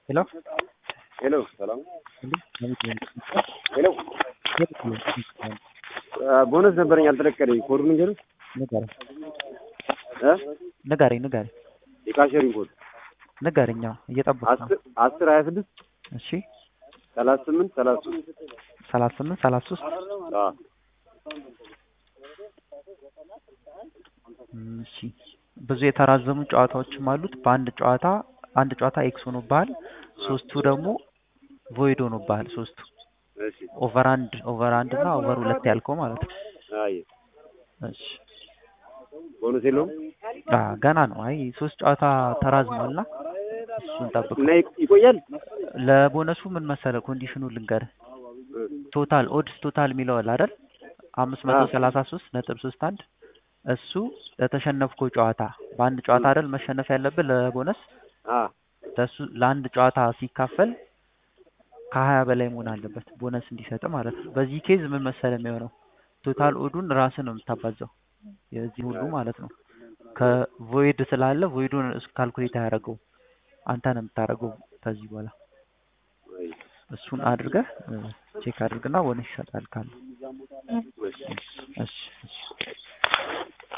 ሄሎ ሄሎ ሰላም እንዴ ሄሎ ቦነስ ነበረኝ አልተለቀቀልኝ። ኮዱን ንገሩኝ ንገረኝ እ ንገረኝ ንገረኝ የካሸሪን ኮድ ንገረኝ። አዎ እየጠበኩ ነው። አስር አስር ሀያ ስድስት እሺ ሰላሳ ስምንት ሰላሳ ሶስት ሰላሳ ስምንት ሰላሳ ሶስት አዎ እም፣ እሺ ብዙ የተራዘሙ ጨዋታዎችም አሉት። በአንድ ጨዋታ አንድ ጨዋታ ኤክስ ሆኖብሃል፣ ሶስቱ ደግሞ ቮይድ ሆኖብሃል። ሶስቱ እሺ ኦቨር አንድ ኦቨር አንድ እና ኦቨር ሁለት ያልከው ማለት ነው። አይ እሺ ቦነስ የለውም አ ገና ነው። አይ ሶስት ጨዋታ ተራዝሟልና እሱን ጠብቅ። እና ይቅ- ይቆያል ለቦነሱ ምን መሰለህ ኮንዲሽኑ ልንገርህ። ቶታል ኦድስ ቶታል የሚለው አለ አይደል? አምስት መቶ ሰላሳ ሶስት ነጥብ ሶስት አንድ እሱ ለተሸነፍከው ጨዋታ በአንድ ጨዋታ አይደል መሸነፍ ያለብህ ለቦነስ አ ለሱ ለአንድ ጨዋታ ሲካፈል ከሀያ በላይ መሆን አለበት ቦነስ እንዲሰጥ ማለት ነው። በዚህ ኬዝ ምን መሰለህ የሚሆነው ቶታል ኦዱን ራስህ ነው የምታባዛው የዚህ ሁሉ ማለት ነው። ከቮይድ ስላለ ቮይዱን እሱ ካልኩሌት አያደርገው አንተ ነው የምታደርገው ከዚህ በኋላ አይ እሱን አድርገህ ቼክ አድርግና ቦነስ ይሰጣል ካለ እሺ እሺ እሺ